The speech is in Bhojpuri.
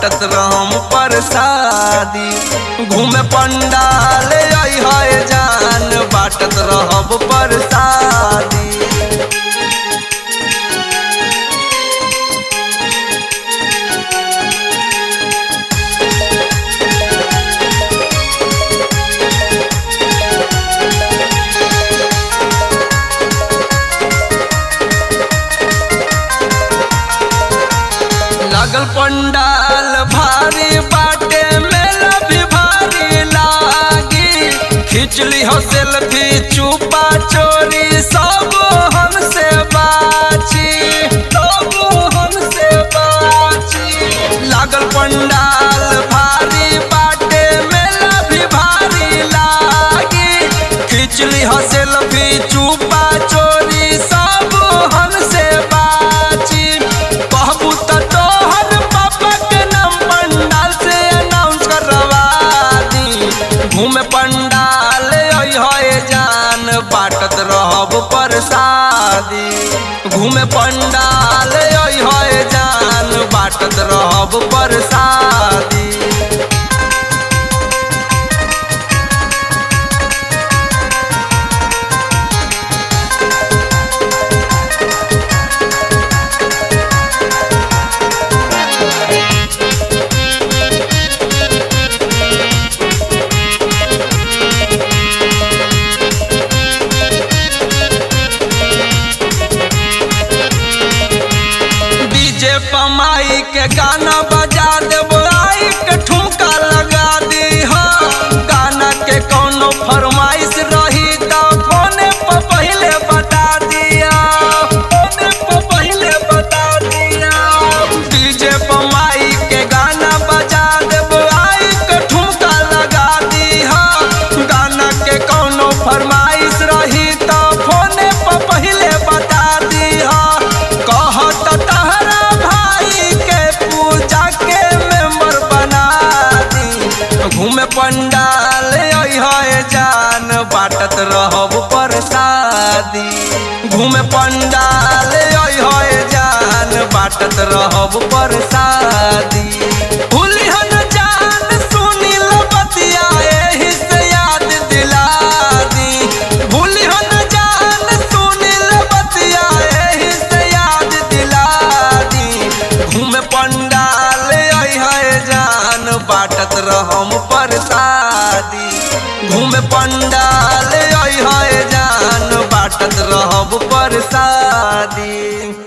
बाटत रहम परसादी घूमे पंडाल आई है जान बाटत रहब परसादी लागल पंडाल भारी बाटे मेला भी भारी लागी खिचली हो सेल्फी चुपा चोरी सब हमसे बाची सब हमसे बाची लागल पंडाल भारी बाटे मेला भी भारी लागी खिचली हो सेल्फी चुपा चोरी सब हमसे बाची कहबू त तोहर पापा के नाम पंडाल से अनाउंस करवा दी घूमे पंडाल आई है जान बाटत रहब परसादी घूमे पंडाल आई है जान बाटत रहब परसादी डीजे पमाई के गाना बजा देबो आई के ठुमका लगा दी हो गाना के कोनो फरमाइश रही त फोने पर पहले बता दिया फोने पर पहले बता दिया डीजे पमाई के गाना बजा देबो आई के ठुमका लगा दी हो गाना के कोनो फरमाइश रही त फोने पर पहले बता दी हो कहत तहरा भाई के पूजा के मेंबर बना दी घूमे पंडाल आई है जान बाटत रहब परसादी घूमे पंडाल आई है जान बाटत रहब परसादी भूलिहन जान सुनी लो बतिया एही से याद दिला दी भूलिहन जान सुनी लो बतिया एही से याद दिला दी घूमे पंडाल आई है जान बाटत